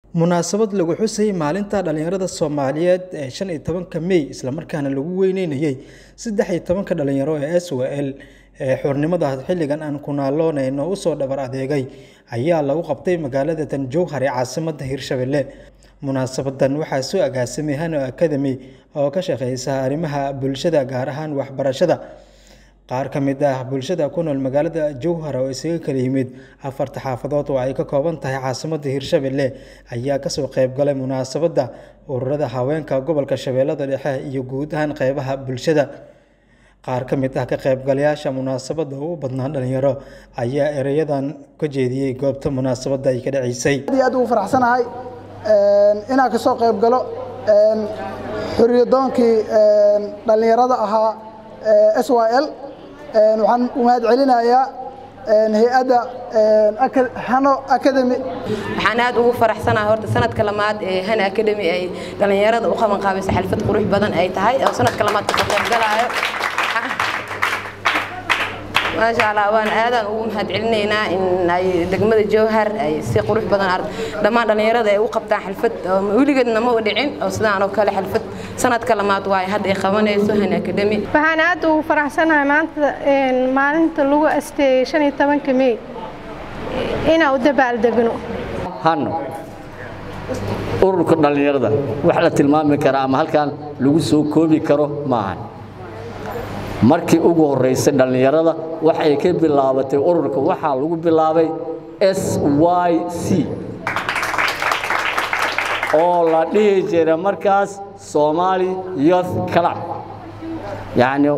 munaasabad lagu xusayay maalinta dhallinyarada soomaaliyeed ee shan iyo tobanka mey islamarkaana lagu weyneynayay saddex iyo tobanka dhalinyaro ee s w l ee xornimada xilligan aan ku naaloonayno usoo dhabar adeegay ayaa lagu qabtay magaalada tanjowhar ee caasimadda hirshabelle munaasabadan waxaa soo agaasimay hano academy oo ka shaqeysa arrimaha bulshada gaar ahaan waxbarashada qaar ka mid ah bulshada ku nool magaalada jowhar oo isaga kala yimid afarta xaafadood oo ay ka kooban tahay caasimadda hirshabelle ayaa kasoo qeyb galay munaasabadda ururada haweenka gobolka shabeellada dhexe iyo guud ahaan qeybaha bulshada qaar ka mid ah ka qaybgalayaasha munaasabadda u badnaan dhalinyaro ayaa ereyadan ka jeediyey goobta munaasabadda ay ka dhaceysay aad iyo aad ugu faraxsanahay inaan kasoo qayb galo xoriyadoonkii dhallinyarada ahaa s y l waxaan u mahad celinayaa hay-adda hano academy waxaan aad ugu faraxsanahay horta sanadka lamaad ee hana academy ay dhallinyarada u qaban qaabaysa xalfad qurux badan ay tahay oo sanadka lamaad kasoo qayb galaayo maasha allah waan aadaan ugu mahad celinaynaa in ay degmada jowhar ay si qurux badan dhammaan dhallinyarada ay u qabtaan xalfad weligeedna ma u dhicin oo sidaan oo kale xalfad sanadka lamaad waay hadda ay qabanayso han academy waxaan aad ugu faraxsanahay maanta maalinta lagu asteeyey shan iyo tobanka mey inaan u dabaaldegno hanno ururka dhallinyarada wax la tilmaami karaa ama halkan lagu soo koobi karo maahan markii ugu horraysay dhallinyarada waxay ka bilaabatay ururka waxaa lagu bilaabay s y c oo la dhihi jira markaas somaali youth club yacni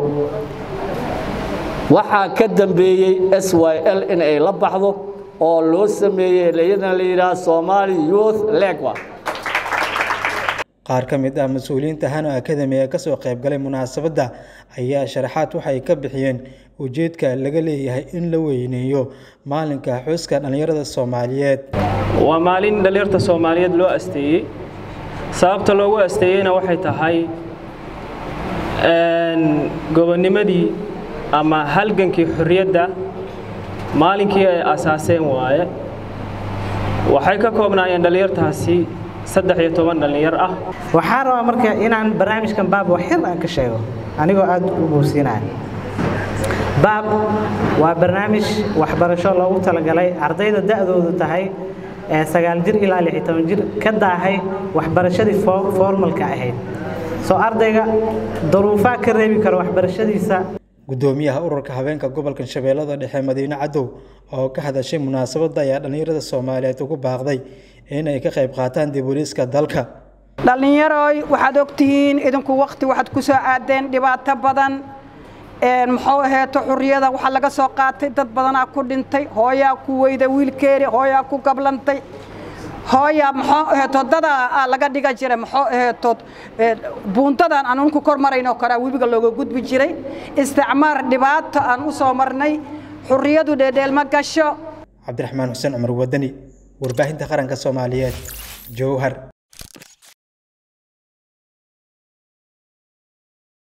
waxaa ka dambeeyey s y l in ay la baxdo oo loo sameeyey iyadana la yidhaha somaali youth legwa qaar ka mid ah mas-uuliyiinta hano academy ee kasoo qayb galay munaasabadda ayaa sharaxaad waxay ka bixiyeen ujeedka laga leeyahay in la weyneeyo maalinka xuska dhallinyarada soomaaliyeed waa maalin dhallinyarta soomaaliyeed loo asteeyey sababta loogu asteeyeyna waxay tahay gobonnimadii ama halgankii xorriyadda maalinkii ay asaaseen waaye waxay ka koobnaayeen dhallinyartaasi saddex iyo toban dhallinyar ah waxaan rabaa marka inaan barnaamijkan baab wax yar aan ka sheego anigoo aad u boorsiinaya baab waa barnaamij waxbarasho loogu talagalay ardayda da'doodu tahay sagaal jir ilaa lix iyo toban jir ka daahay waxbarashadii formalka ahayd soo ardayga daruufaa ka reebi karo waxbarashadiisa gudoomiyaha ururka haweenka gobolka shabeellada dhexe madiine cadow oo ka hadashay munaasabadda ayaa dhallinyarada soomaaliyeed ugu baaqday inay ka qayb qaataan dibuliiska dalka dhallinyaroy waxaad ogtihiin idinku wakti waxaad ku soo aadeen dhibaato badan muxuu aheeto xurriyada waxaa laga soo qaatay dad badanaa ku dhintay hooyaa ku weyda wiilkeeni hooyaa ku gablantay hooya muxuu aheeto dadaa laga dhiga jiray muxuu aheeto buuntadan aan unku kor maraynoo kale webiga looga gudbi jiray isticmaar dhibaato aan u soo marnay xurriyadu dheedheel ma gasho cabdiraxmaan xuseen cumar wadani warbaahinta qaranka soomaaliyeed jowhar